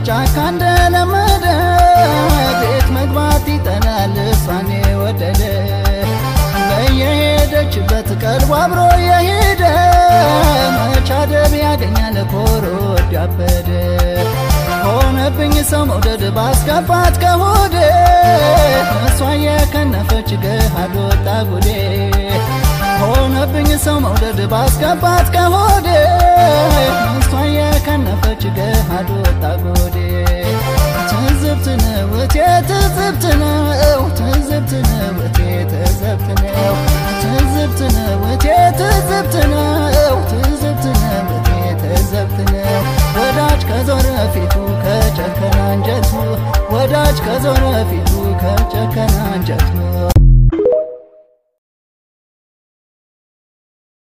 ጫካ እንደለመደ ቤት መግባት ይጠላል እሷን የወደደ በየሄደችበት ቀልቡ አብሮ የሄደ መቻደብ ያገኛል ኮሮ ወዳበደ ሆነብኝ ሰው መውደድ ባስገባት ከሆዴ እሷ የከነፈች ገሃድ ወጣ ጉዴ ሆነብኝ ሰው መውደድ ባስገባት ከሆዴ እሷ የከነፈች ገሃድ ወጣ ጉዴ ትዝብት ነው እቴ ትዝብት ነው ትዝብት ነው እቴ ትዝብት ነው ትዝብት ነው እቴ ትዝብት ነው ትዝብት ነው እቴ ትዝብት ነው ወዳጅ ከዞረ ፊቱ ከጨከነ አንጀቱ ወዳጅ ከዞረ ፊቱ ከጨከነ አንጀቱ